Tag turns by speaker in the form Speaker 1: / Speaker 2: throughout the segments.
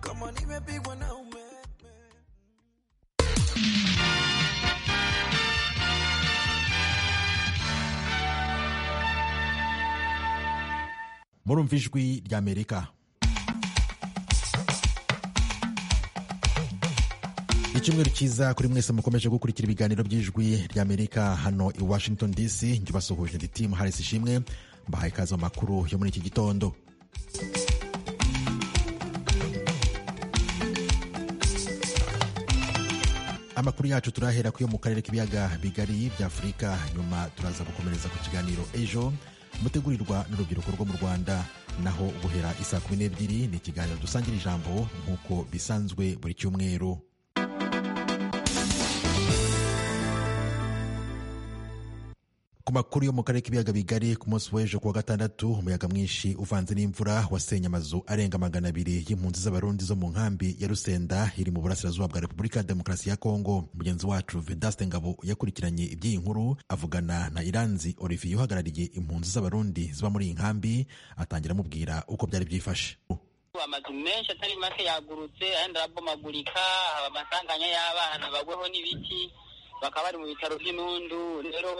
Speaker 1: Kama nimepigwa na ume
Speaker 2: murumva ijwi ry'amerika icyumweru cyiza kuri mwese mukomeje gukurikira ibiganiro by'ijwi ry'amerika hano i washington dc njye ubasuhuje ndi timu harisi ishimwe mbahaye ikaze mu makuru yo muri iki gitondo amakuru yacu turahera kuyo mu karere k'ibiyaga bigari bya afurika nyuma turaza gukomereza ku kiganiro ejo mutegurirwa n'urubyiruko rwo mu rwanda naho guhera isaa kumi n'ebyiri ni ikiganiro dusangira ijambo nk'uko bisanzwe buri cyumweru ku makuru yo mu karere k'ibiyaga bigari ku munsi w'ejo kuwa gatandatu umuyaga mwinshi uvanze n'imvura wasenye amazu arenga magana abiri y'impunzi z'abarundi zo mu nkambi ya rusenda iri mu burasirazuba bwa repubulika ya demokarasi ya kongo mugenzi wacu vedaste ngabo yakurikiranye iby'iyi nkuru avugana na iranzi olivier uhagarariye impunzi z'abarundi ziba muri iyi nkambi atangira amubwira uko byari byifashe
Speaker 3: amazu menshi atari make yagurutse ayandi arabomagurika haba amasanganya y'abana bagweho n'ibiti bakaba bari mu bitaro by'inundu rero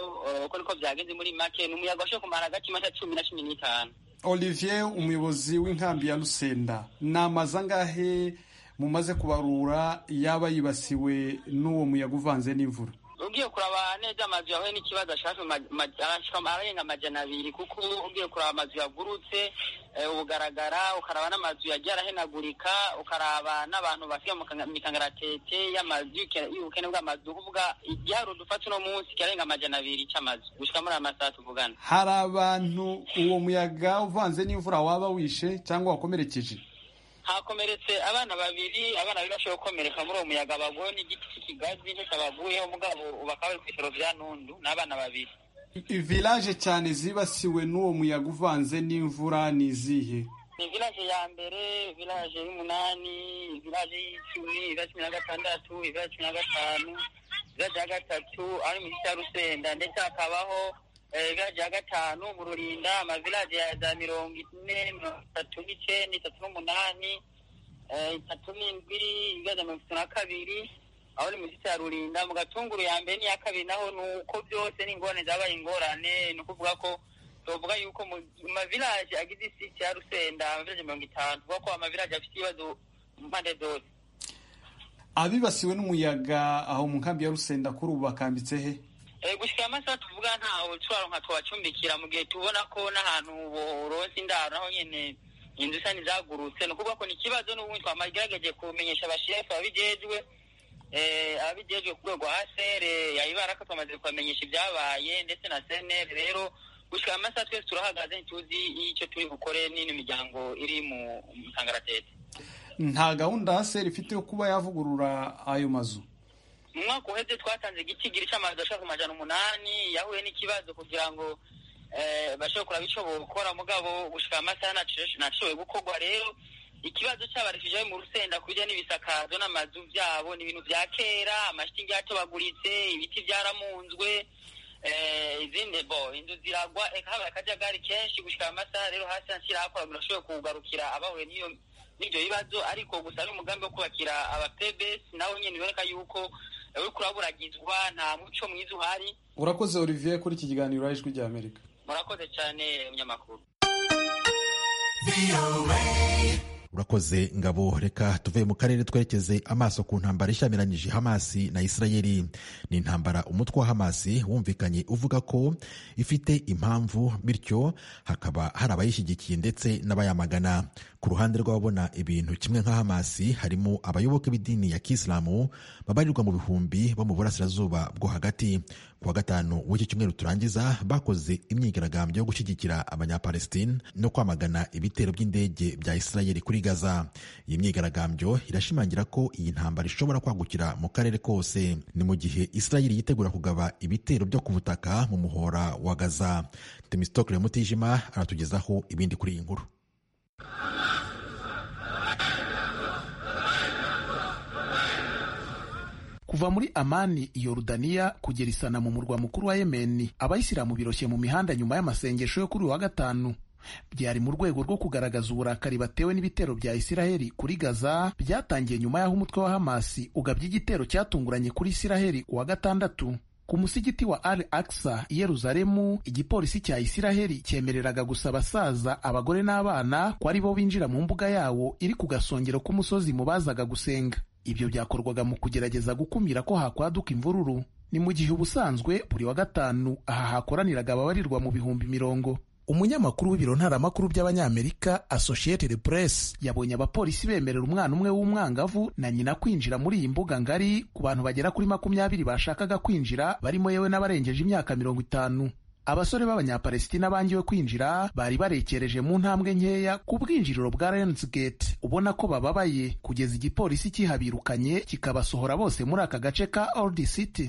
Speaker 3: uko niko byagenze muri make ni umuyaga washoboye kumara hagati y'amata cumi na cumi n'itanu
Speaker 4: olivier umuyobozi w'inkambi ya rusenda ni amazu angahe mumaze kubarura yaba yibasiwe n'uwo muyaga uvanze n'imvura
Speaker 3: ugiye kuraba neza amazu yahuye n'ikibazo ashaka arenga amajana abiri kuko ugiye kuraba amazu yagurutse ubugaragara ukaraba n'amazu yagiye arahenagurika ukaraba n'abantu basiga mu mikangaratete y'amazu y'ubukene bw'amazu kuvuga igiharuro dufata uno munsi kirarenga amajana abiri c'amazu gushika muri aya masaha tuvugana
Speaker 4: hari abantu uwo muyaga uvanze n'imvura waba wishe cyangwa wakomerekeje
Speaker 3: hakomeretse abana babiri abana babiri bashoboye gukomereka muri uwo muyaga bagweho n'igiti cy'ikigazi nicyo baguyeho mugabo bakaba bari ku bitaro bya nundu ni abana babiri
Speaker 4: village cyane zibasiwe n'uwo muyaga uvanze n'imvura ni izihe
Speaker 3: ni village ya mbere village y'umunani village y'icumi village cumi na gatandatu village cumi na gatanu village ya gatatu ari mu gice cya rusenda ndetse hakabaho village ya gatanu mu rurinda amavillaje ya za mirongo ine mirongo itatu n'icyenda itatu n'umunani itatu n'indwi village ya mirongo itatu na kabiri aho ni mu gice cya rurinda mu gatunguru ya mbere n'iya kabiri naho ni uko byose n'ingorane zabaye ingorane ni ukuvuga ko tuvuga yuko mu mavillaje agize isi ya rusenda amavillaje mirongo itanu tuvuga ko amavillaje afite ibibazo mu mpande zose
Speaker 4: abibasiwe n'umuyaga aho mu nkambi ya rusenda kuri ubu bakambitse he
Speaker 3: gushika amasaha tuvuga ntaho twaronka twacumbikira mu gihe tubona ko n'ahantu boronse indaro naho nyene inzu isa nizagurutse ni ukuvuga ko ni ikibazo n'ubundi twamagerageje kumenyesha abashefu ababijejwe ababijejwe ku rwego asere yayibaraka twamaze kubamenyesha ibyabaye ndetse na senere rero gushika amasaha twese turahagaze ntituzi icyo turi bukore n'imiryango iri mu mutangaratete
Speaker 4: nta gahunda aseri ifite yo kuba yavugurura ayo mazu
Speaker 3: mu mwaka uheze twatanze igicigiri cy'amazu ashaka ku majana umunani yahuye n'ikibazo kugira ngo bashobore kuraba icyo gukora mugabo gushika amasaha ntashoboye gukorwa rero ikibazo cy'abarefugee mu rusenda kujya n'ibisakazo n'amazu byabo ni ibintu bya kera amashitingi yatobaguritse ibiti byaramunzwe izindi bo inzu ziragwa reka haba akajagari kenshi gushika amasaha rero hasi hashyira hakora birashoboye kugarukira abahuye n'iyo n'ibyo bibazo ariko gusa n'umugambi wo kubakira abapebesi nawe nyine biboneka yuko uriko uraburagizwa nta muco mwiza uhari
Speaker 4: urakoze olivier kuri iki kiganiro ijwi rya amerika
Speaker 3: murakoze cyane umunyamakuru
Speaker 2: urakoze ngabo reka tuve mu karere twerekeze amaso ku ntambara ishyamiranyije hamasi na isirayeli ni intambara umutwe wa hamasi wumvikanye uvuga ko ifite impamvu bityo hakaba hari abayishyigikiye ndetse n'abayamagana ku ruhande rw'ababona ibintu kimwe nka hamasi harimo abayoboke b'idini ya kisilamu babarirwa mu bihumbi bo mu burasirazuba bwo hagati kuwa gatanu w'iki cyumweru turangiza bakoze imyigaragambyo yo gushyigikira abanyapalestine no kwamagana ibitero by'indege bya isirayeli kuri gaza iyi myigaragambyo irashimangira ko iyi ntambara ishobora kwagukira mu karere kose ni mu gihe isirayeli yitegura kugaba ibitero byo ku butaka mu muhora wa gaza temistokle mutijima aratugezaho ibindi kuri iyi nkuru
Speaker 5: kuva muri amani yorudaniya kugera isana mu murwa mukuru wa yemeni abayisilamu biroshye mu mihanda nyuma y'amasengesho yo kuri uyu wa gatanu byari mu rwego rwo kugaragaza uburakari batewe n'ibitero bya isiraheli kuri gaza byatangiye nyuma y'aho umutwe wa hamasi ugabye igitero cyatunguranye kuri isiraheli ku wa gatandatu ku musigiti wa al aksa i yeruzalemu igipolisi cya isiraheli cyemereraga gusa abasaza abagore n'abana ko ari bo binjira mu mbuga yawo iri ku gasongero k'umusozi mu bazaga gusenga ibyo byakorwaga mu kugerageza gukumira ko hakwaduka imvururu ni mu gihe ubusanzwe buri wa gatanu aha hakoraniraga ababarirwa mu bihumbi mirongo umunyamakuru w'ibiro ntaramakuru by'abanyamerika associated press yabonye abapolisi bemerera umwana umwe w'umwangavu na nyina kwinjira muri iyi mbuga ngari ku bantu bagera kuri makumyabiri bashakaga kwinjira barimo yewe n'abarengeje imyaka mirongo itanu abasore b'abanyapalesitina bangiwe kwinjira bari barekereje mu ntambwe nkeya ku bwinjiriro bwa Lions Gate ubona ko bababaye kugeza igipolisi kihabirukanye kikabasohora bose muri aka gace ka Old City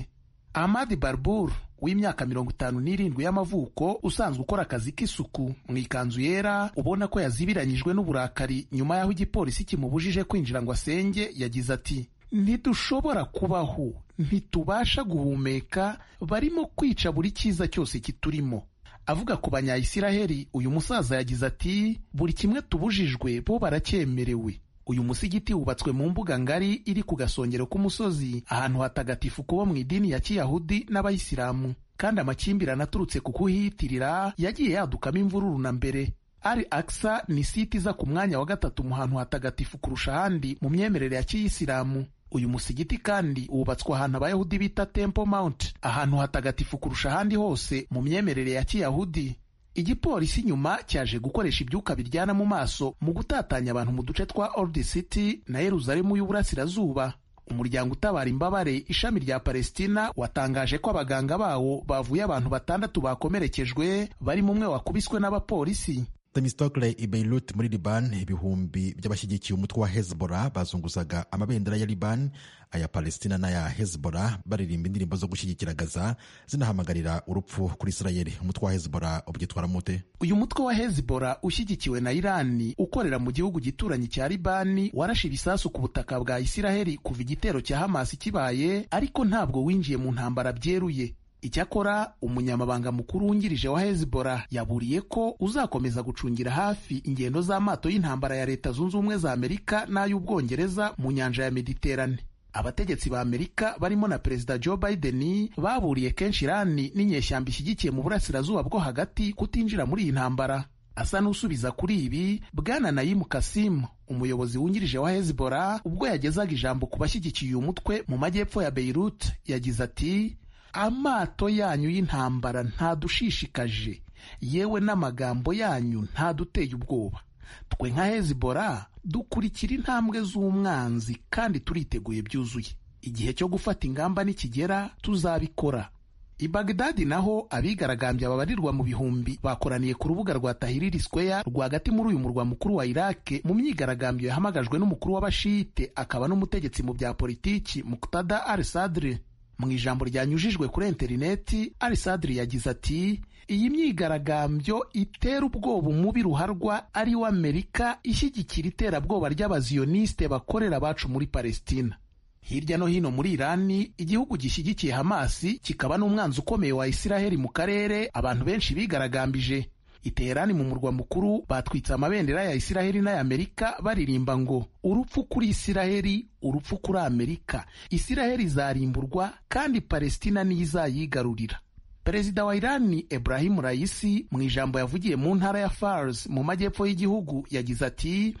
Speaker 5: Ahmad Barbour w'imyaka mirongo itanu n'irindwi y'amavuko usanzwe ukora akazi k'isuku mu ikanzu yera ubona ko yazibiranyijwe n'uburakari nyuma y'aho igipolisi kimubujije kwinjira ngo asenge yagize ati ntidushobora kubaho ntitubasha guhumeka barimo kwica buri cyiza cyose kiturimo avuga ku banyayisiraheli uyu musaza yagize ati buri kimwe tubujijwe bo baracyemerewe uyu musigiti wubatswe mu mbuga ngari iri ku gasongero k'umusozi ahantu hatagatifu kubo mu idini ya kiyahudi n'abayisilamu kandi amakimbirane aturutse ku kuhiyitirira yagiye yadukamo imvururu na mbere ari aksa ni siti iza ku mwanya wa gatatu mu hantu hatagatifu kurusha ahandi mu myemerere ya kiyisilamu uyu musigiti kandi wubatswe ahantu abayahudi bita temple mount ahantu hatagatifu kurusha ahandi hose mu myemerere ya kiyahudi igipolisi nyuma cyaje gukoresha ibyuka biryana mu maso mu gutatanya abantu mu duce twa Old City na Yeruzalemu y'uburasirazuba umuryango utabara imbabare ishami rya Palestina watangaje ko abaganga bawo bavuye abantu batandatu bakomerekejwe barimo umwe wakubiswe n'abapolisi
Speaker 2: Temistokle i Beirut muri Liban ibihumbi by'abashyigikiye umutwe wa Hezbollah bazunguzaga amabendera ya Liban aya Palestina n'aya Hezbollah baririmba indirimbo zo gushyigikira Gaza zinahamagarira urupfu kuri Israel umutwe wa Hezbollah ubyitwara mute
Speaker 5: uyu mutwe wa Hezbollah ushyigikiwe na Irani ukorera mu gihugu gituranyi cya Libani warashe ibisasu ku butaka bwa Isiraheli kuva igitero cya Hamas kibaye ariko ntabwo winjiye mu ntambara byeruye icyakora umunyamabanga mukuru wungirije wa hezbollah yaburiye ko uzakomeza gucungira hafi ingendo z'amato y'intambara ya leta zunze ubumwe za amerika n'ay'ubwongereza mu nyanja ya mediterane abategetsi ba amerika barimo na perezida joe biden baburiye kenshi irani n'inyeshyamba ishyigikiye mu burasirazuba bwo hagati kutinjira muri iyi ntambara asa n'usubiza kuri ibi bwana nayimu kasimu umuyobozi wungirije wa hezbollah ubwo yagezaga ijambo ku bashyigikiye uyu mutwe mu majyepfo ya beirut yagize ati amato yanyu y'intambara ntadushishikaje yewe n'amagambo yanyu ntaduteye ubwoba twe nka hezibora dukurikira intambwe z'umwanzi kandi turiteguye byuzuye igihe cyo gufata ingamba nikigera tuzabikora i bagdadi naho abigaragambya babarirwa mu bihumbi bakoraniye ku rubuga rwa tahiriri square rwagati muri uyu murwa mukuru wa iraki mu myigaragambyo yahamagajwe n'umukuru w'abashite akaba n'umutegetsi mu bya politiki muktada al sadri mu ijambo ryanyujijwe kuri interineti arisadiri yagize ati iyi myigaragambyo itera ubwoba umubi ruharwa ari wo amerika ishyigikira iterabwoba ry'abaziyonisite bakorera abacu muri palestina hirya no hino muri irani igihugu gishyigikiye hamasi kikaba n'umwanzi ukomeye wa isiraheli mu karere abantu benshi bigaragambije iterani mu murwa mukuru batwitse amabendera ya isiraheli n'ay'amerika baririmba ngo urupfu kuri isiraheli urupfu kuri amerika isiraheli izarimburwa kandi palestina niyo izayigarurira perezida wa irani Ibrahim Raisi mu ijambo yavugiye mu ntara ya Fars mu majyepfo y'igihugu yagize ati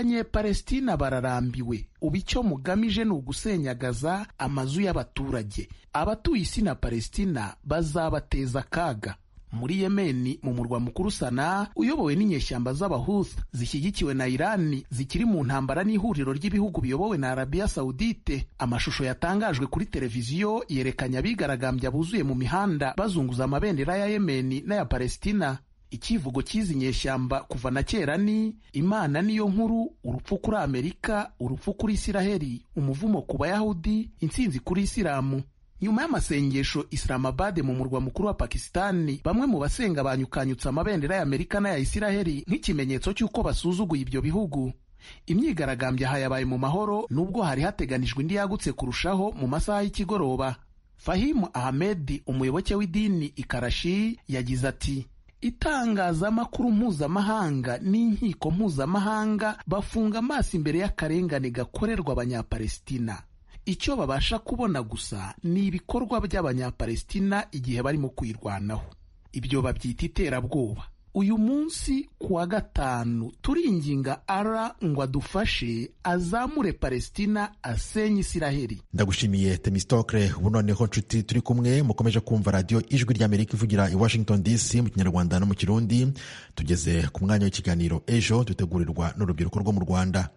Speaker 5: abanyepalestina bararambiwe ubu icyo mugamije ni ugusenyagaza amazu y'abaturage abatuye isi na palestina bazabateza akaga muri yemeni mu murwa mukuru sana uyobowe n'inyeshyamba z'abahuth zishyigikiwe na irani zikiri mu ntambara n'ihuriro ry'ibihugu biyobowe na arabiya sawudite amashusho yatangajwe kuri televiziyo yerekanye abigaragambya buzuye mu mihanda bazunguza amabendera ya yemeni n'aya palestina icyivugo cy'izi nyeshyamba kuva na kera ni imana niyo nkuru urupfu kuri amerika urupfu kuri isiraheli umuvumo ku bayahudi intsinzi kuri isilamu nyuma y'amasengesho Islamabad mu murwa mukuru wa Pakisitani bamwe mu basenga banyukanyutse amabendera y'Amerika n'aya Isiraheli nk'ikimenyetso cy'uko basuzuguye ibyo bihugu imyigaragambyo aha yabaye mu mahoro nubwo hari hateganijwe indi yagutse kurushaho mu masaha y'ikigoroba Fahimu Ahmed umuyoboke w'idini Ikarashi yagize ati itangazamakuru mpuzamahanga n'inkiko mpuzamahanga bafunga amaso imbere y'akarengane gakorerwa abanyapalestina icyo babasha kubona gusa ni ibikorwa by'abanyapalestina igihe barimo kwirwanaho ibyo babyita iterabwoba uyu munsi ku wa gatanu turinginga ara ngo adufashe azamure palesitina asenye isiraheli
Speaker 2: ndagushimiye temisitokere ubu noneho nshuti turi kumwe mukomeje kumva radiyo ijwi ry'amerika ivugira i washington dc mu kinyarwanda no mu kirundi tugeze ku mwanya w'ikiganiro ejo dutegurirwa n'urubyiruko rwo mu rwanda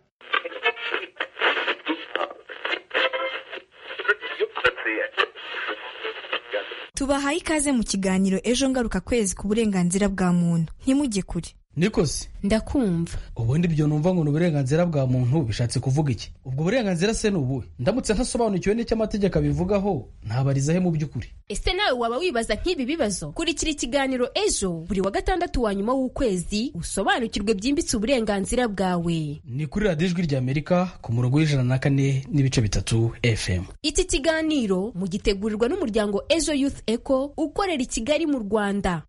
Speaker 1: tubahaye ikaze mu kiganiro ejo ngaruka kwezi ku burenganzira bwa muntu ntimujye kure
Speaker 6: niko se
Speaker 1: ndakumva
Speaker 6: ubundi ibyo numva ngo ni uburenganzira bwa muntu bishatse kuvuga iki ubwo burenganzira se ni ubuhe ndamutse ntasobanukiwe n'icyo amategeko abivugaho ntabariza he mu by'ukuri
Speaker 7: ese nawe waba wibaza nk'ibi bibazo kurikira ikiganiro ejo buri wa gatandatu wa nyuma w'ukwezi usobanukirwe byimbitse uburenganzira bwawe
Speaker 6: ni kuri radiyo ijwi ry'amerika ku murongo w'ijana na kane n'ibice bitatu fm
Speaker 7: iki kiganiro mugitegurirwa n'umuryango ejo youth eco ukorera i kigali mu rwanda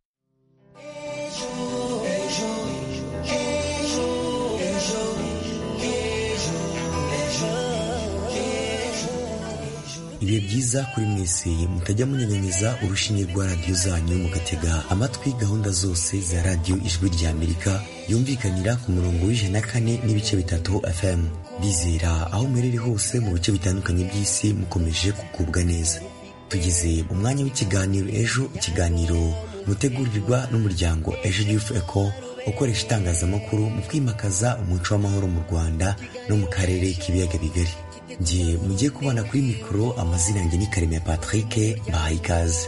Speaker 8: ibihe byiza kuri mwese mutajya munyanyanyiza urushinge rwa radiyo zanyu mugatega amatwi gahunda zose za radiyo ijwi rya amerika yumvikanira ku murongo w'ijana na kane n'ibice bitatu fm bizera aho muherereye hose mu bice bitandukanye by'isi mukomeje kugubwa neza tugize umwanya w'ikiganiro ejo ikiganiro mutegurirwa n'umuryango ejo yufu eko ukoresha itangazamakuru mu kwimakaza umuco w'amahoro mu rwanda no mu karere k'ibiyaga bigari ngiye mujye kubona kuri mikoro amazina yanjye ni karemera patrick mbahaye ikaze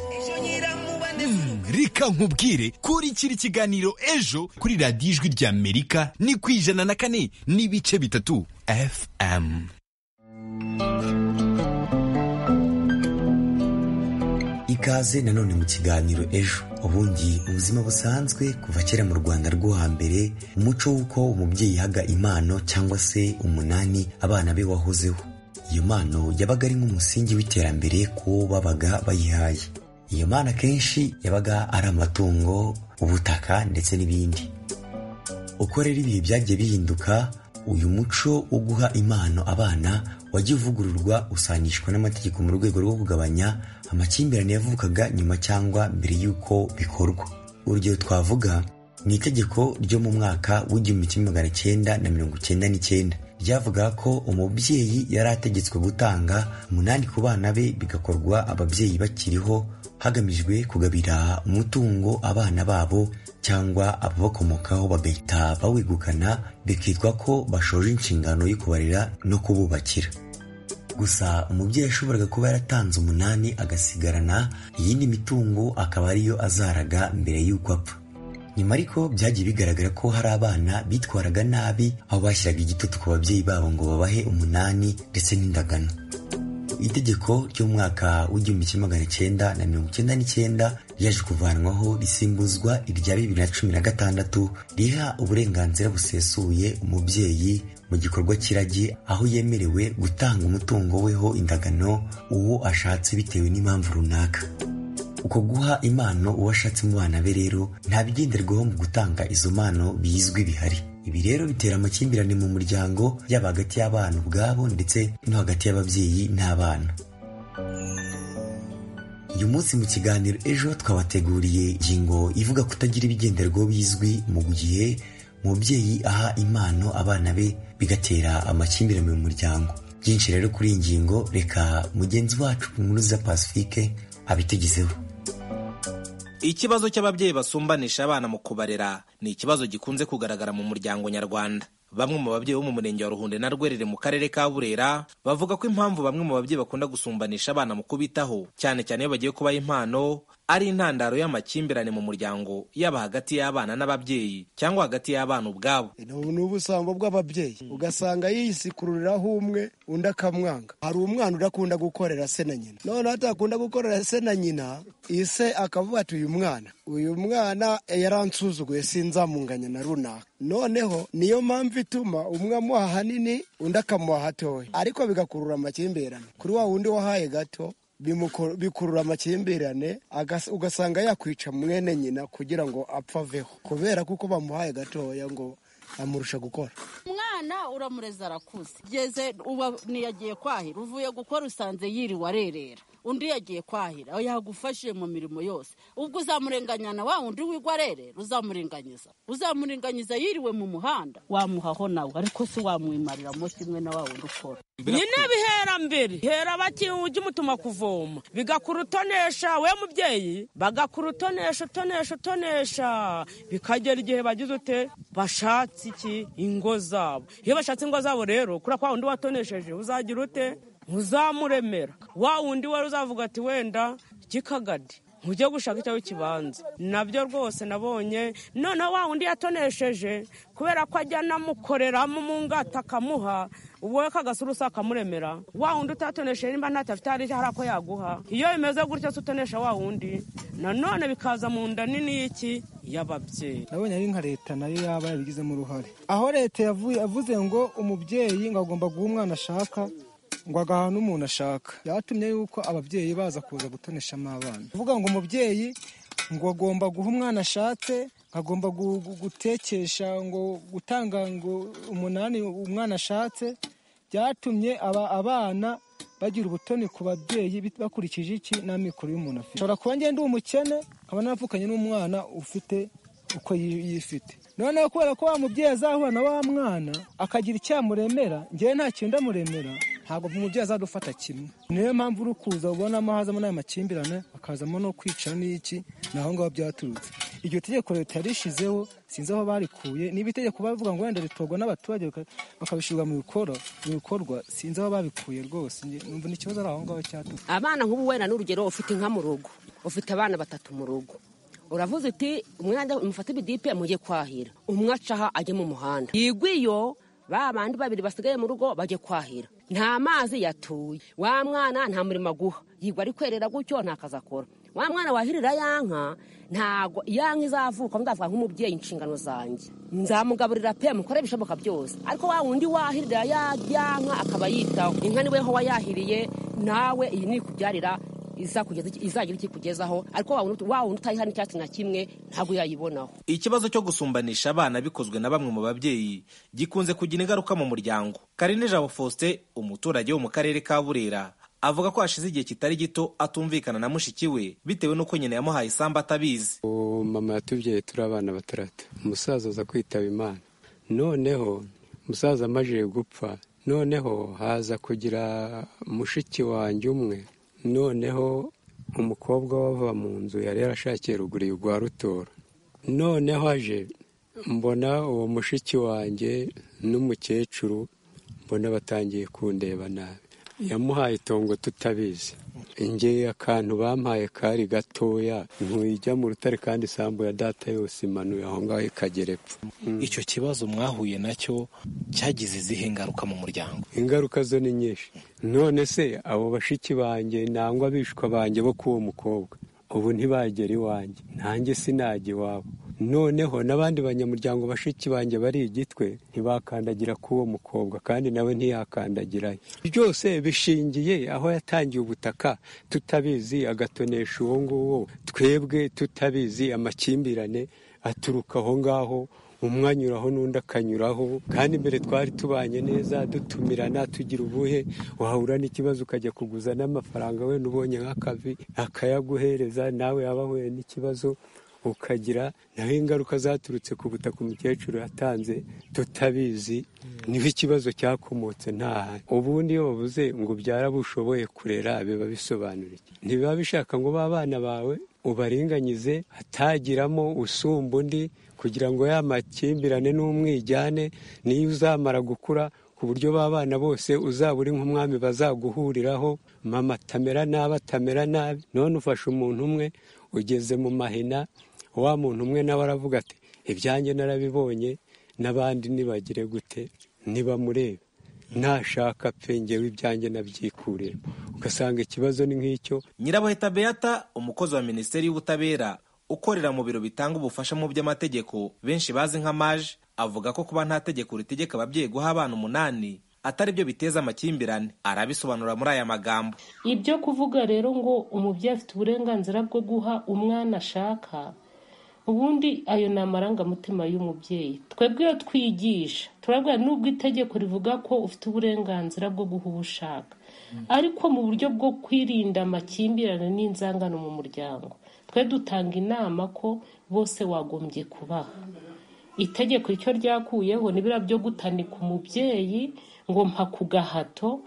Speaker 9: reka nkubwire kurikira ikiganiro ejo kuri radiyo ijwi rya amerika ni ku ijana na kane n'ibice bitatu fm
Speaker 8: ikaze nanone mu kiganiro ejo ubundi mu buzima busanzwe kuva kera mu rwanda rwo hambere umuco w'uko umubyeyi yahaga impano cyangwa se umunani abana be wahozeho iyo mpano yabaga ari nk'umusingi w'iterambere kuwo babaga bayihaye iyo mpano akenshi yabaga ari amatungo ubutaka ndetse n'ibindi uko rero ibihe byagiye bihinduka uyu muco wo guha impano abana wajya uvugururwa usanishwa n'amategeko mu rwego rwo kugabanya amakimbirane yavukaga nyuma cyangwa mbere y'uko bikorwa urugero twavuga ni itegeko ryo mu mwaka w'igihumbi kimwe magana cyenda na mirongo icyenda n'icyenda ryavugaga ko umubyeyi yari ategetswe gutanga umunani ku bana be bigakorwa ababyeyi bakiriho hagamijwe kugabira umutungo abana babo cyangwa ababakomokaho bagahita bawegukana bikitwa ko bashoje inshingano yo kubarera no kububakira gusa umubyeyi yashoboraga kuba yaratanze umunani agasigarana iyindi mitungo akaba ariyo azaraga mbere y'uko apfa nyuma ariko byagiye bigaragara ko hari abana bitwaraga nabi aho bashyiraga igitutu ku babyeyi babo ngo babahe umunani ndetse n'indagano itegeko ry'umwaka w'igihumbi kimwe magana cyenda na mirongo icyenda n'icyenda ryaje kuvanwaho risimbuzwa irya bibiri na cumi na gatandatu riha uburenganzira busesuye umubyeyi mu gikorwa cy'iragi aho yemerewe gutanga umutungo weho indagano uwo ashatse bitewe n'impamvu runaka uko guha impano uwo ashatse mu bana be rero nta bigenderwaho mu gutanga izo mpano bizwi bihari ibi rero bitera amakimbirane mu muryango yaba hagati y'abana ubwabo ndetse no hagati y'ababyeyi n'abana uyu munsi mu kiganiro ejo twabateguriye ingingo ivuga kutagira ibigenderwaho bizwi mu gihe umubyeyi aha impano abana be bigatera amakimbirane mu muryango byinshi rero kuri iyi ngingo reka mugenzi wacu ku nkuru za pacifique abitegezeho
Speaker 10: ikibazo cy'ababyeyi basumbanisha abana mu kubarera ni ikibazo gikunze kugaragara mu muryango nyarwanda bamwe mu babyeyi bo mu murenge wa ruhunde na rwerere mu karere ka burera bavuga ko impamvu bamwe mu babyeyi bakunda gusumbanisha abana mu kubitaho cyane cyane iyo bagiye kubaha impano ari intandaro y'amakimbirane mu muryango yaba hagati y'abana n'ababyeyi cyangwa hagati y'abana ubwabo
Speaker 11: ni ubusambo bw'ababyeyi ugasanga yisikururiraho umwe undi akamwanga hari umwana udakunda gukorera se na nyina none atakunda gukorera se na nyina ise akavuga ati uyu mwana uyu mwana yaransuzuguye sinzamunganya na runaka noneho niyo mpamvu ituma umwe amuha ahanini undi akamuha hatoya ariko bigakurura amakimbirane kuri wa wundi wahaye gato bimuko- bikurura amakimbirane agas- ugasanga yakwica mwene nyina kugira ngo apfa aveho kubera kuko bamuhaye gatoya ngo amurusha gukora
Speaker 12: umwana uramureze arakuze geze uba ntiyagiye kwahira uvuye gukora usanze yiriwe arerera undi yagiye kwahira yagufashije mu mirimo yose ubwo uzamurenganya na wa wundi wigwa arerera uzamurenganyiza uzamurenganyiza yiriwe mu muhanda wamuhaho nawe ariko si wamwimarira mo kimwe na wa wundi ukora
Speaker 13: nyine bihera mbere hera bakiwe ujye umutuma kuvoma bigakura utonesha we mubyeyi bagakura utonesha utonesha utonesha bikagera igihe bagize ute bashatse iki ingo zabo iyo bashatse ingo zabo rero kuri kwa wundi watonesheje uzagira ute uzamuremera wa wundi wari uzavuga ati wenda kikagadi ujye gushaka icyo kibanza nabyo rwose nabonye noneho wa wundi yatonesheje kubera ko ajya anamukoreramo mu ngata akamuha wowe kagasurusa akamuremera wa wundi utatonesheje nimba ntacyo afite hari hari ako yaguha iyo bimeze gutya se utonesha wa wundi nanone bikaza mu nda nini y'iki y'ababyeyi
Speaker 14: nabonye ari nka leta nayo yaba yabigizemo uruhare aho leta yavuye avuze ngo umubyeyi ngo agomba guha umwana ashaka ngo agaha n'umuntu ashaka byatumye yuko ababyeyi baza kuza gutoneshamo abana kuvuga ngo umubyeyi ngo agomba guha umwana ashatse agomba gu- gu- gutekesha ngo gutanga ngo umunani umwana ashatse byatumye aba abana bagira ubutoni ku babyeyi bit- bakurikije iki n'amikoro y'umuntu afite ushobora kuba ngenda uba umukene nkaba naravukanye n'umwana ufite uko yi- yifite noneho kubera ko wa mubyeyi azahura na wa mwana akagira icyamuremera ngewe nta kintu ndamuremera ntabwo umubyeyi azadufata kimwe niyo mpamvu uri kuza ubonamo hazamo n'aya makimbirane hakazamo no kwica n'iki ni aho ngaho byaturutse iryo tegeko leta yarishizeho sinzi aho barikuye niba itegeko bavuga ngo wenda ritorwa n'abaturage baka- bakabishyirwa mu bikoro- mu bikorwa sinzi aho babikuye rwose nge- numva ni ikibazo ari aho ngaho cyaturutse
Speaker 15: abana nk'ubu wenda n'urugero ufite inka mu rugo ufite abana batatu mu rugo uravuze uti umwana mufate ibidipe mujye kwahira umwe acaha ajye mu muhanda yigwa iyo ba bandi babiri basigaye mu rugo bajye kwahira nta mazi yatuye wa mwana nta murimo aguha yigwa ari kwerera gutyo nta kazi akora wa mwana wahirira ya nka ntago ya nka izavuka ndavuga nk'umubyeyi inshingano zanjye nzamugaburira pe mukore ibishoboka byose ariko wa wundi wahirira ya ya nka akaba yitaho inka niwe ho wayahiriye nawe iyi ni ikubyarira izakugeza iki- izagira iki ikugezaho ariko wa wundi- wa wundi utayiha n'icyatsi na kimwe ntabwo yayibonaho
Speaker 10: ikibazo cyo gusumbanisha abana bikozwe na bamwe mu babyeyi gikunze kugira ingaruka mu muryango karine jabo faustin umuturage wo mu karere ka burera avuga ko hashize igihe kitari gito atumvikana na mushiki we bitewe n'uko nyina yamuhaye isambu atabizi
Speaker 16: ubu mama yatubyaye turi abana batandatu umusaza aza kwitaba imana noneho umusaza amajije gupfa noneho haza kugira mushiki wanjye umwe noneho umukobwa wava mu nzu yari yarashakiye ruguru rwa rutora noneho aje mbona uwo mushiki wanjye n'umukecuru mbona batangiye kundeba nabi yamuhaye itongo tutabizi ingeye akantu bampaye kari gatoya ntujya mu rutare kandi isambu ya data yose imanuye aho ngaho ikagera epfo
Speaker 10: icyo kibazo mwahuye nacyo cyagize izihe ngaruka mu muryango
Speaker 16: ingaruka zo ni nyinshi none se abo bashiki banjye nangwa abishwa banjye bo k'uwo mukobwa ubu ntibagera iwanjye nanjye sinajya iwabo noneho n'abandi banyamuryango bashiki banjye bari igitwe ntibakandagira k'uwo mukobwa kandi nawe ntiyakandagirayo byose bishingiye aho yatangiye ubutaka tutabizi agatonesha uwo nguwo twebwe tutabizi amakimbirane aturuka aho ngaho umwe anyuraho n'undi akanyuraho kandi mbere twari tubanye neza dutumirana tugira ubuhe wahura n'ikibazo ukajya kuguza n'amafaranga wenda ubonye nk'akavi akayaguhereza nawe yaba ahuye n'ikibazo ukagira naho ingaruka zaturutse ku butaka umukecuru yatanze tutabizi niho ikibazo cyakomotse ntahari ubundi iyo bavuze ngo ubyara abo ushoboye kurera biba bisobanura iki ntibiba bishaka ngo b'abana bawe ubaringanyize hatagiramo usumba undi kugira ngo ya makimbirane n'umwijyane niyo uzamara gukura ku buryo b'abana bose uzaba uri nk'umwami bazaguhuriraho mama atamera nabi atamera nabi none ufashe umuntu umwe ugeze mu mahina wa muntu umwe nawe aravuga ati ibyanjye narabibonye n'abandi nibagire gute ntibamurebe nashaka pe ngewe ibyanjye nabyikuremo ugasanga ikibazo ni nk'icyo
Speaker 10: nyirabuheta beata umukozi wa minisiteri y'ubutabera ukorera mu biro bitanga ubufasha mu by'amategeko benshi bazi nka maje avuga ko kuba nta tegeko ritegeka ababyeyi guha abana umunani atari byo biteza amakimbirane arabisobanura muri aya magambo
Speaker 17: ibyo kuvuga rero ngo umubyeyi afite uburenganzira bwo guha umwana ashaka ubundi ayo ni amarangamutima y'umubyeyi twebwe iyo twigisha turabwira n'ubwo itegeko rivuga ko ufite uburenganzira bwo guha uwo ushaka ariko mu buryo bwo kwirinda amakimbirane n'inzangano mu muryango twe dutanga inama ko bose wagombye kubaha itegeko icyo ryakuyeho ni biriya byo gutanika umubyeyi ngo mpa ku gahato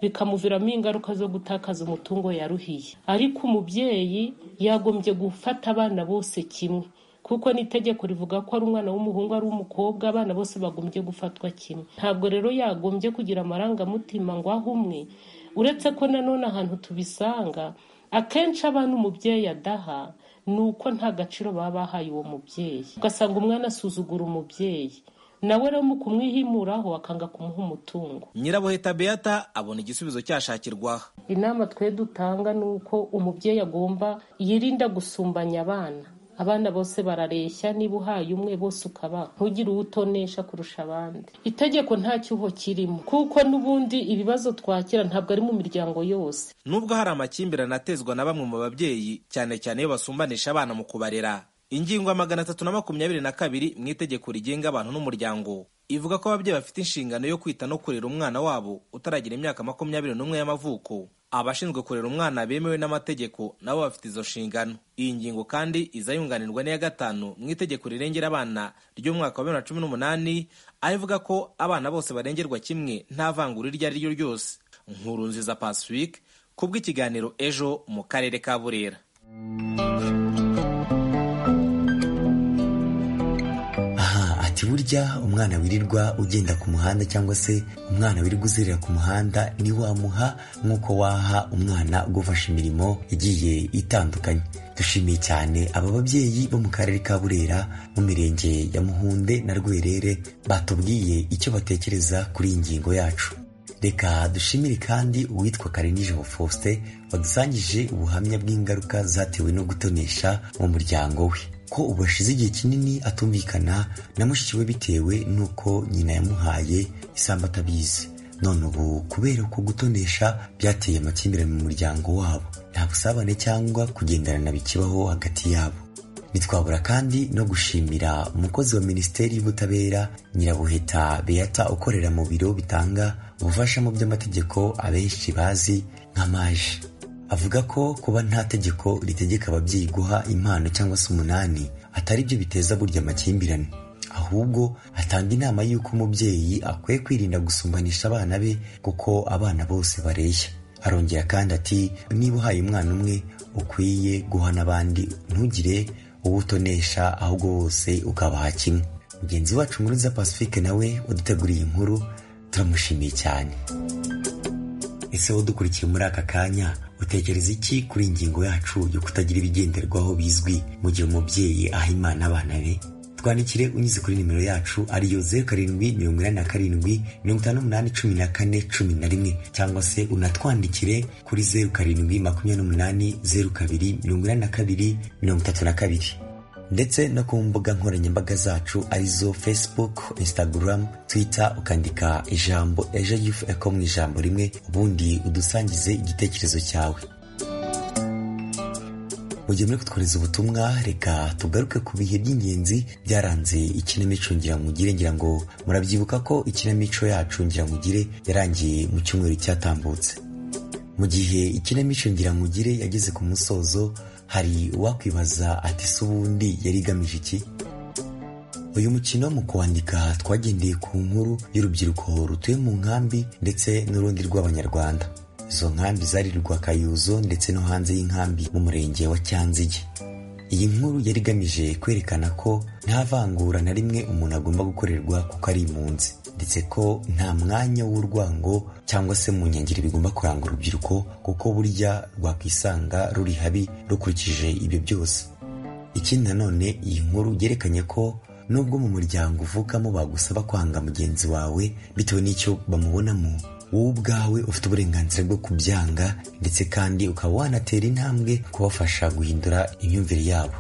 Speaker 17: bikamuviramo ingaruka zo gutakaza umutungo yaruhiye ariko umubyeyi yagombye gufata abana bose kimwe kuko n'itegeko rivuga ko ari umwana w'umuhungu ari umukobwa abana bose bagombye gufatwa kimwe ntabwo rero yagombye kugira amarangamutima ngo aho umwe uretse ko nanone ahantu tubisanga akenshi abana umubyeyi adaha ni uko nta gaciro baba bahaye uwo mubyeyi ugasanga umwana asuzugura umubyeyi nawe rero mu kumwihimuraho akanga kumuha umutungo
Speaker 10: nyirabuheta beata abona igisubizo cyashakirwaho
Speaker 17: inama twe dutanga ni uko umubyeyi agomba yirinda gusumbanya abana abana bose barareshya niba uhaye umwe bose ukabaha ntugire uwo utonesha kurusha abandi itegeko nta cyuho kirimo kuko n'ubundi ibibazo twakira ntabwo ari mu miryango yose
Speaker 10: nubwo hari amakimbirane atezwa na bamwe mu babyeyi cyane cyane iyo basumbanisha abana mu kubarera ingingo ya magana atatu na makumyabiri na kabiri mu itegeko rigenga abantu n'umuryango ivuga ko ababyeyi bafite inshingano yo kwita no kurera umwana wabo utaragira imyaka makumyabiri n'umwe y'amavuko abashinzwe kurera umwana bemewe n'amategeko nabo bafite izo nshingano iyi ngingo kandi iza yunganirwa n'iya gatanu mu itegeko rirengera abana ry'umwaka wa bibiri na cumi n'umunani aho ivuga ko abana bose barengerwa kimwe nta vangura iryo ari ryo ryose nkuru nziza pacifique kubw'ikiganiro ejo mu karere ka burera
Speaker 8: burya umwana wirirwa ugenda ku muhanda cyangwa se umwana wirirwa uzerera ku muhanda ntiwamuha nk'uko waha umwana ugufasha imirimo igiye itandukanye dushimiye cyane aba babyeyi bo mu karere ka burera mu mirenge ya muhunde na rwerere batubwiye icyo batekereza kuri iyi ngingo yacu reka dushimire kandi uwitwa karenijabo faustin wadusangije ubuhamya bw'ingaruka zatewe no gutonesha mu muryango we ko ubu hashize igihe kinini atumvikana na mushiki we bitewe n'uko nyina yamuhaye isambu atabizi none ubu kubera ko gutonesha byateye amakimbirane mu muryango wabo nta busabane cyangwa kugenderana bikibaho hagati yabo ntitwabura kandi no gushimira umukozi wa minisiteri y'ubutabera nyirabuheta beata ukorera mu biro bitanga ubufasha mu by'amategeko abenshi bazi nka maje avuga ko kuba nta tegeko ritegeka ababyeyi guha impano cyangwa se umunani atari byo biteza burya amakimbirane ahubwo atanga inama y'uko umubyeyi akwiye kwirinda gusumbanisha abana be kuko abana bose bareshya arongera kandi ati niba uhaye umwana umwe ukwiye guha n'abandi ntugire uwo utonesha ahubwo bose ukabaha kimwe mugenzi wacu nkuruza pacifique nawe uduteguriye inkuru turamushimiye cyane ese wowe dukurikiye muri aka kanya utekereza iki kuri ingingo yacu yo kutagira ibigenderwaho bizwi mu gihe umubyeyi aha imana abana be twandikire unyuze kuri nimero yacu ariyo zeru karindwi mirongo inani na karindwi mirongo itanu n'umunani cumi na kane cumi na rimwe cyangwa se unatwandikire kuri zeru karindwi makumyabiri n'umunani zeru kabiri mirongo inani na kabiri mirongo itatu na kabiri ndetse no ku mbuga nkoranyambaga zacu arizo facebook instagram twitter ukandika ijambo ejo yufu eko mu ijambo rimwe ubundi udusangize igitekerezo cyawe mu gihe muri kutwohereza ubutumwa reka tugaruke ku bihe by'ingenzi byaranze ikinamico ngiramugire ngira ngo murabyibuka ko ikinamico yacu ngiramugire yarangiye mu cyumweru cyatambutse mu gihe ikinamico ngiramugire yageze ku musozo hari uwakwibaza ati si ubundi yari igamije iki uyu mukino mu kuwandika twagendeye ku nkuru y'urubyiruko rutuye mu nkambi ndetse n'urundi rw'abanyarwanda izo nkambi zari Rwakayuzo ndetse no hanze y'inkambi mu murenge wa cyanzige iyi nkuru yari igamije kwerekana ko nta vangura na rimwe umuntu agomba gukorerwa kuko ari impunzi ndetse ko nta mwanya w'urwango cyangwa se mu nkengero bigomba kuranga urubyiruko kuko burya rwakwisanga ruri habi rukurikije ibyo byose ikindi nanone iyi nkuru yerekanye ko nubwo mu muryango uvukamo bagusaba kwanga mugenzi wawe bitewe n'icyo bamubonamo wowe ubwawe ufite uburenganzira bwo kubyanga ndetse kandi ukaba wanatera intambwe kubafasha guhindura imyumvire yabo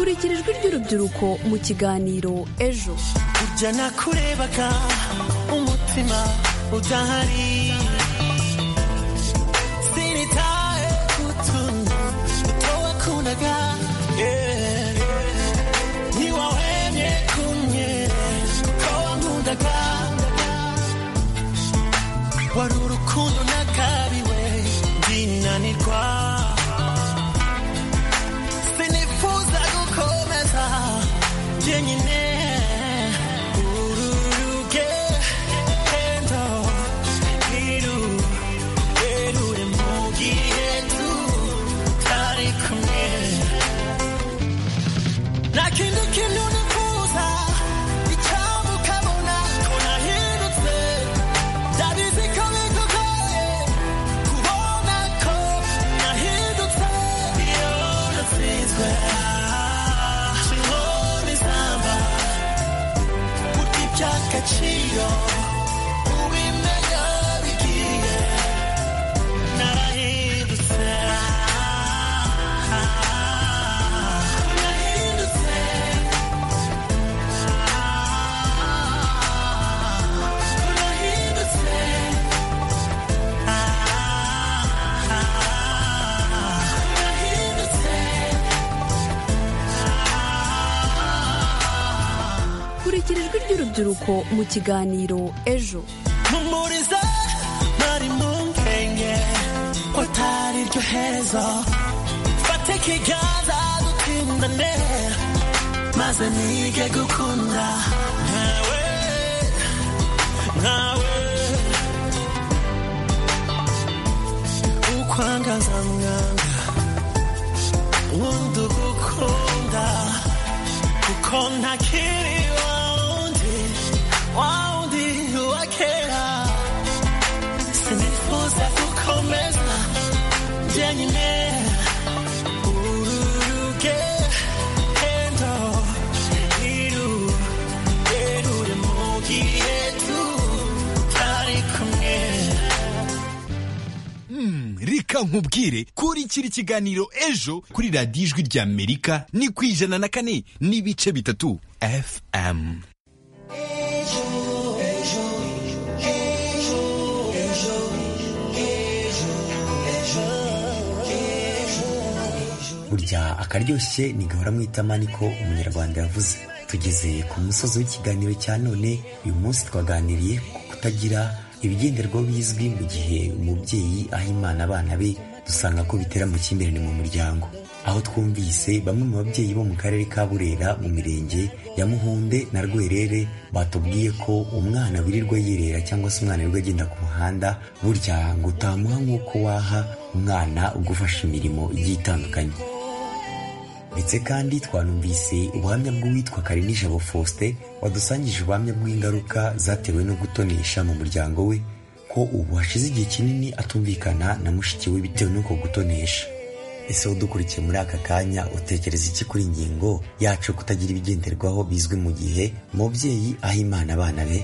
Speaker 1: shyikira ijwi ry'urubyiruko mu kiganiro ejo
Speaker 18: burya nakurebaga umutima udahari sinitaye ku tuntu duto wakundaga yeah. ntiwahwemye kumwe ko wankundaga wari urukundo nakabiwe ndinanirwa sinifuza gukomeza jyenyine ururuke endo iru erure mu gihe tutari kumwe nta kindi kintu nifuza icyamu kabona ko nahindutse ndabizi ko bigugoye kubona ko nahindutse iyo natsinzwe sinkora izamba burya iby'agaciro ubimenya bigiye narahindutse narahindutse narahindutse
Speaker 1: kurikira ijwi ry'urubyiruko mu kiganiro ejo
Speaker 18: mpumuriza nari mu nkenge ko atari ryo herezo fate ikiganza dutsindane maze nige gukunda nkawe nkawe ukwangaza mwanga wundi ugukunda kuko ntakiri wawundi wawundi wakera sinifuza gukomeza jyenyine ururuke endo iru erure mu gihe tutari kumwe
Speaker 9: Mm, reka nkubwire kurikira ikiganiro ejo kuri radiyo ijwi ry'amerika ni ku ijana na kane n'ibice bitatu fm
Speaker 8: burya akaryoshye ni gahora mu itama niko umunyarwanda yavuze tugeze ku musozi w'ikiganiro cya none uyu munsi twaganiriye ku kutagira ibigenderwaho bizwi mu gihe umubyeyi aha imana abana be dusanga ko bitera amakimbirane mu muryango aho twumvise bamwe mu babyeyi bo mu karere ka burera mu mirenge ya muhunde na rwerere batubwiye ko umwana wirirwa yirera cyangwa se umwana wirirwa agenda ku muhanda burya ngo utamuha nk'uko waha umwana ugufasha imirimo igiye itandukanye ndetse kandi twanumvise ubuhamya bw'uwitwa Karinijabo Faustin wadusangije ubuhamya bw'ingaruka zatewe no gutonesha mu muryango we ko ubu hashize igihe kinini atumvikana na mushiki we bitewe n'uko gutonesha ese udukurikiye muri aka kanya utekereza iki kuri ingingo yacu yo kutagira ibigenderwaho bizwi mu gihe umubyeyi aha imana abana be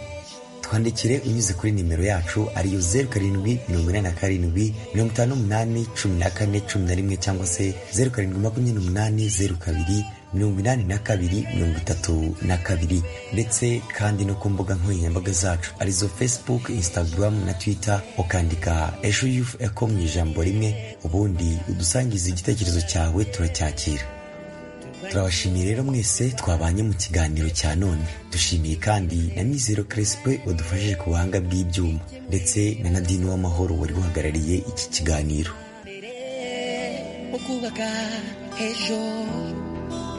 Speaker 8: twandikire unyuze kuri nimero yacu ariyo zeru karindwi mirongo inani na karindwi mirongo itanu n'umunani cumi na kane cumi na rimwe cyangwa se zeru karindwi makumyabiri n'umunani zeru kabiri mirongo inani na kabiri mirongo itatu na kabiri ndetse kandi no ku mbuga nkoranyambaga zacu arizo facebook instagram na twitter ukandika ejo yufu eko mu ijambo rimwe ubundi udusangize igitekerezo cyawe turacyakira turabashimiye rero mwese twabanye mu kiganiro cya none dushimiye kandi na mizero crespe wadufashije ku buhanga bw'ibyuma ndetse na nadine w'amahoro wari uhagarariye iki kiganiro
Speaker 19: ukubaka ejo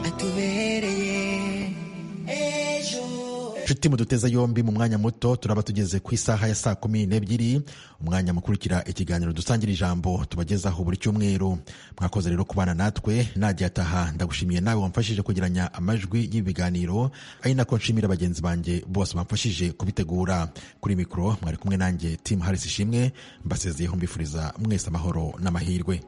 Speaker 19: atubereye ejo
Speaker 2: inshuti muduteza yombi mu mwanya muto turaba tugeze ku isaha ya saa kumi n'ebyiri umwanya mukurikira ikiganiro dusangira ijambo tubagezaho buri cyumweru mwakoze rero kubana natwe najya ataha ndagushimiye nawe wamfashije kugiranya amajwi y'ibiganiro ari nako nshimira bagenzi banjye bose bamfashije kubitegura kuri mikoro mwari kumwe nanjye timu harisi ishimwe mbasezeyeho mbifuriza mwese amahoro n'amahirwe